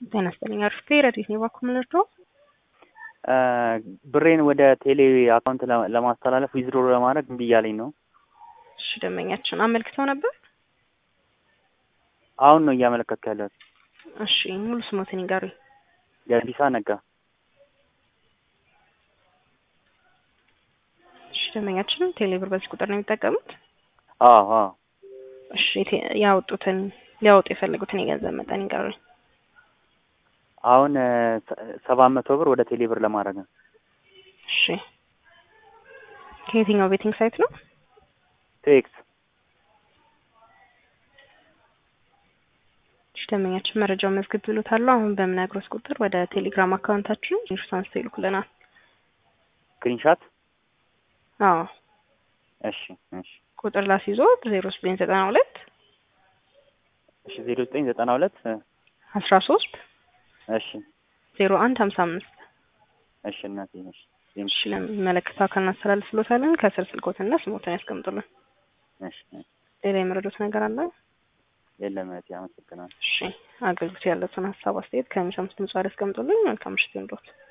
ጤና ይስጥልኝ። አሪፍ ረዲት ነው ባኩ ምንርዶ ብሬን ወደ ቴሌ አካውንት ለማስተላለፍ ዊዝድሮ ለማድረግ እምቢ እያለኝ ነው። እሺ ደንበኛችን አመልክተው ነበር። አሁን ነው እያመለከትኩ ያለሁት። እሺ ሙሉ ስሞትን ይጋሩኝ። ገቢሳ ነጋ። እሺ ደንበኛችን ቴሌ ብር በዚህ ቁጥር ነው የሚጠቀሙት? አዎ አዎ። እሺ ያወጡትን ሊያወጡ የፈለጉትን የገንዘብ መጠን ይጋሩኝ። አሁን ሰባት መቶ ብር ወደ ቴሌ ብር ለማድረግ ነው። እሺ ከየትኛው ቤቲንግ ሳይት ነው? ቴክስ እሺ ደንበኛችን መረጃውን መዝግብ ብሎታል። አሁን በምነግሮት ቁጥር ወደ ቴሌግራም አካውንታችን ኢንሹራንስ አንስተው ይልኩልናል። ስክሪንሻት አዎ እሺ እሺ ቁጥር ላስይዞት ዜሮ ዘጠኝ ዘጠና ሁለት እሺ ዜሮ ዘጠኝ ዘጠና ሁለት አስራ ሶስት እሺ ዜሮ አንድ ሀምሳ አምስት እሺ እናቴ እሺ እሺ ለሚመለከተው አካል እናስተላልፍሎታለን። ከስር ስልኮትና ስሞትን ያስቀምጡልን። እሺ ሌላ የመረዱት ነገር አለ? የለም እህቴ አመሰግናለሁ። እሺ አገልግሎት ያለውን ሀሳብ አስተያየት ከሚሰሙት ድምጽ ያስቀምጡልን። መልካም ምሽት ይሁንልዎት።